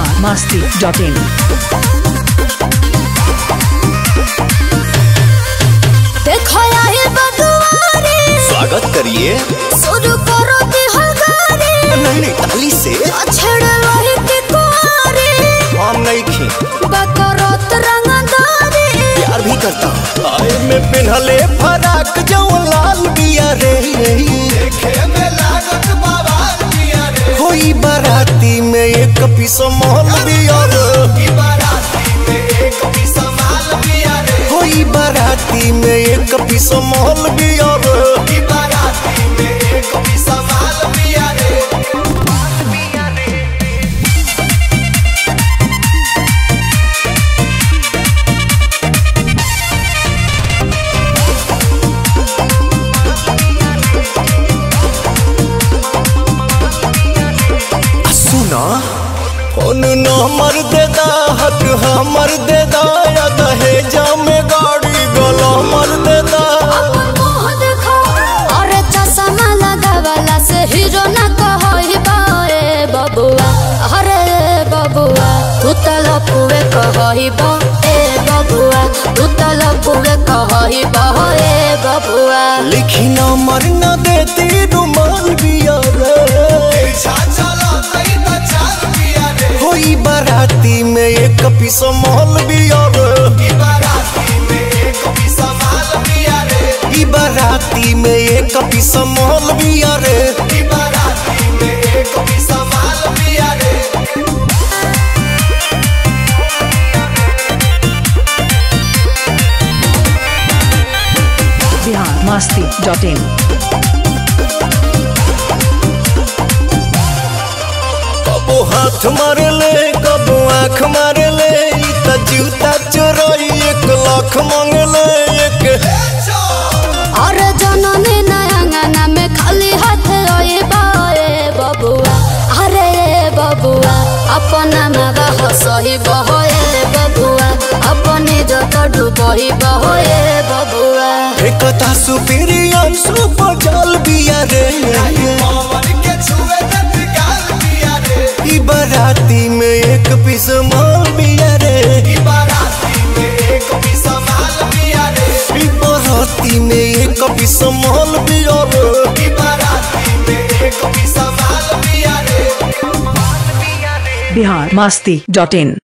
Bihar Masti dot in देखो आए बदुआरे स्वागत करिए शुरू करो तिहारे नहीं नहीं ताली से छेड़ रही के कुआरे हम नहीं खी बकरत रंगदारे प्यार भी करता हूँ आए में पिन्हले फराक जो लाल बिया रे होई बाराती में एक पीस मोहल बिया रे होई बाराती में एक पीस मोहल बिया रे आ सुना फोन नंबर दे दा हक हमर दे दा या दहेजा में गाड़ी गला मर दे दा अपन मुंह देखो अरे चश्मा लगावला से हीरो ना कहई बाए बबुआ अरे बबुआ तू त लपुए कहई बा ए बबुआ तू त लपुए कहई बा ए बबुआ लिखी नंबर न देती रुमाल बिया रे होई बाराती में एक पीस मोहल बिया रे ई बाराती में एक पीस मोहल बिया रे बिहार मस्ती डॉट इन कबो हाथ मारे ले कबो आँख मारे ले ई त जूता चोरई एक लाख मांगे ले एक अरे जननी नयंगना में खाली हाथ रोए बाए बबुआ अरे बबुआ अपना मावा हसही बहोए बबुआ अपनी जत डूबही बहोए बबुआ एकता सुपीरियर सुपर जल बिया रे ई बाराती में एक पीस माल बिया रे ई बाराती में एक पीस माल बिया रे बिहार मस्ती डॉट इन